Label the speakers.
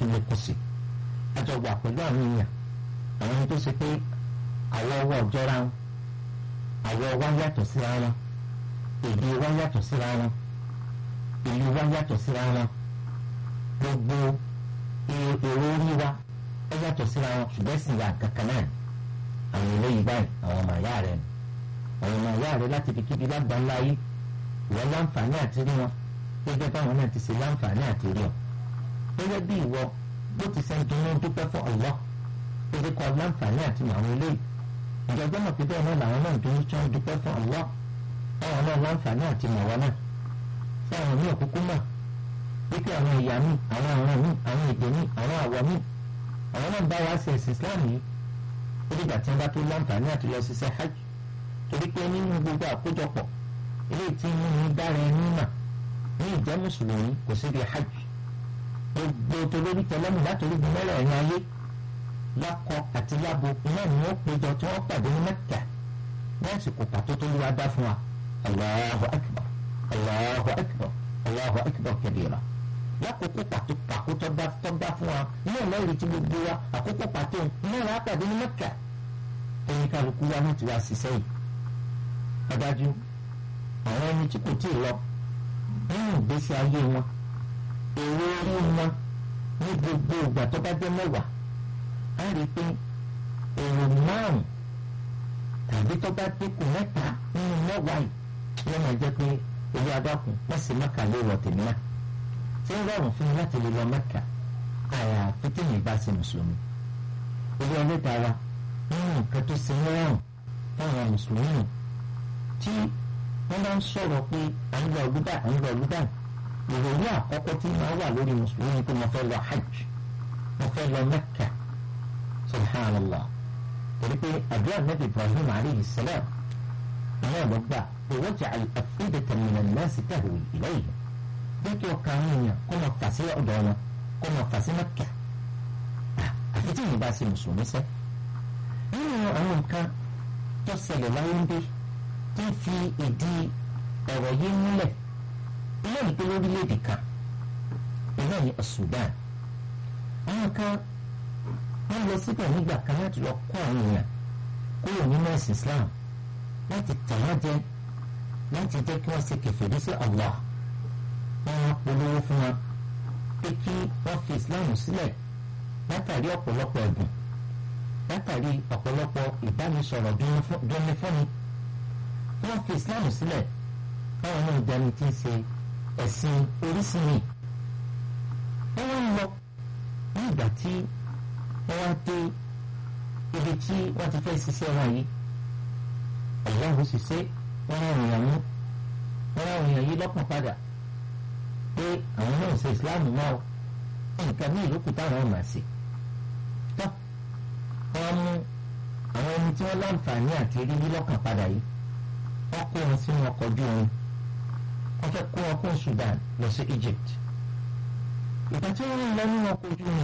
Speaker 1: tún lè kù sí àjọ wà pẹ̀lú àwọn èèyàn àwọn ẹni tó ṣe pé àwọ̀ ọwọ́ ọjọ́ra wọn àwọ̀ wa yàtọ̀ síra wọn èdè wa yàtọ̀ síra wọn ìlú wa yàtọ̀ síra wọn gbogbo èrò orí wa ó yàtọ̀ síra wọn ṣùgbọ́n sì wà kankan náà àwọn eléyìí báyìí àwọn ọmọ àyá rẹ àwọn ọmọ àyá rẹ láti fi kíbi lágbàńlá yìí ìwọ láǹfààní àti rí wọn gẹ́gẹ́ báwọn náà ti ṣe láǹfààní àti rí ọ gẹ́gẹ́ bí ìwọ bó ti ṣe ń dunnú dúpẹ́ fún Allah gẹ́gẹ́ kọ́ láǹfààní àti àwọn eléyìí ìjọba mọ̀ pé bẹ́ẹ̀ náà làwọn náà dunnú tí wọ́n dúpẹ́ fún Allah àwọn náà láǹfààní àti màwọn náà fún àwọn ní òkúkú mọ̀ wípé àwọn ẹ̀yà mi àwọn àwọn mi àwọn èdè mi àwọn àwọ̀ mi àwọn náà bá wa ṣe ẹ̀sìn Islam yìí ó dìgbà tí wọ́n bá tó láǹfààní àti lọ ṣiṣẹ́ hajj torí pé nínú gbogbo àkójọpọ̀ eléyìí tí mú ní dára ẹni mà ní ìjẹ́ mùsùlùmí kò sí bí hajj gbogbo tolórí tẹlẹ́mù látòrí gbọmọlẹ ẹ̀yìn ayé lákọ àti lábo iná ni wọ́n péjọ tí wọ́n pàdé ní Mẹ́kà ní àsìkò pàtó tó lóra dá fún wa Allahu akbar Allahu akbar Allahu akbar kabira lákòókò pàtó pàkó tó dá tó dá fún wa ní ọlọ́ọ̀rì tí gbogbo wa àkókò pàtó iná ìlà pàdé ní Mẹ́kà ẹni kálukú wa ní tiwa ṣiṣẹ́ yìí ọ̀dájú àwọn ẹni tí kò tíì lọ nínú ìgbésí ayé wọn èrò orí wọn ní gbogbo ìgbà tó bá jẹ́ mẹ́wàá á rí i pé èrò márùn tàbí tó bá dínkù mẹ́ta nínú mẹ́wàá yìí yóò máa jẹ́ pé owó adákùn wọ́n sì mẹ́ka ló wọ̀ tèmi náà tí ń rọrùn fún mi láti lè lọ mẹ́ka àyàfi tí mi bá ṣe mùsùlùmí owó ẹlẹ́dàá wa nínú nǹkan tó ṣe ń rọrùn fún àwọn mùsùlùmí tí wọ́n bá ń sọ̀rọ̀ pé à ń lọ ọdúdà à ń lọ ọdúdà ìròyìn àkọ́kọ́ tí máa wà lórí mùsùlùmí ni pé mo fẹ́ lọ hajj mo fẹ́ lọ mẹ́kà subhanallah torí pé àdúrà nàbì ibrahim aleyhi salam ìyá ẹ̀ lọ gbà pé wọ́n jẹ́ àfíìdẹ̀tẹ̀ mìíràn náà sì tahwi ilayhi bí kí ọkàn àwọn èèyàn kó máa fà sí ọ̀dọ̀ wọn kó máa fà sí mẹ́kà àfi tí ìyẹn bá ṣe mùsùlùmí sẹ́ nínú àwọn nǹkan tó ṣẹlẹ̀ láyé ń dé tí ń fi ìdí ọ̀rọ̀ yìí múlẹ̀ ilé ìgbé lórílẹ̀‐èdè kan ìlú ní Sudan àwọn kan wọ́n lọ síbẹ̀ nígbà kan láti lọ kó àwọn èèyàn kúrò nínú ẹ̀sìn Islam láti tàn wọ́n jẹ láti jẹ́ kí wọ́n ṣe kèfèrí sí Allah wọ́n wá polówó fún wọn pé kí wọ́n fi Islam sílẹ̀ látàrí ọ̀pọ̀lọpọ̀ ẹ̀bùn látàrí ọ̀pọ̀lọpọ̀ ìbánisọ̀rọ̀ dúnni fúnni wọ́n fi islam sílẹ̀ káwọn náà dání tí ń ṣe ẹ̀sìn orísìí wọ́n wá ń lọ ní ìgbà tí wọ́n wá dé ibi tí wọ́n ti fẹ́ ṣiṣẹ́ wọn yìí ọ̀làhùn sì ṣe wọ́n rán èèyàn mú wọ́n rán èèyàn yìí lọ́kàn padà pé àwọn náà ṣe islam náà nǹkan ní ìlú kù táwọn máa ṣe tó wọ́n mú àwọn ẹni tí wọ́n láǹfààní àti rí lọ́kàn padà yìí wọ́n kó wọn sínú ọkọ̀ ojú omi wọ́n fẹ́ kó wọn kó Sudan lọ sí Egypt ìgbà tí wọ́n ń lọ nínú ọkọ̀ ojú omi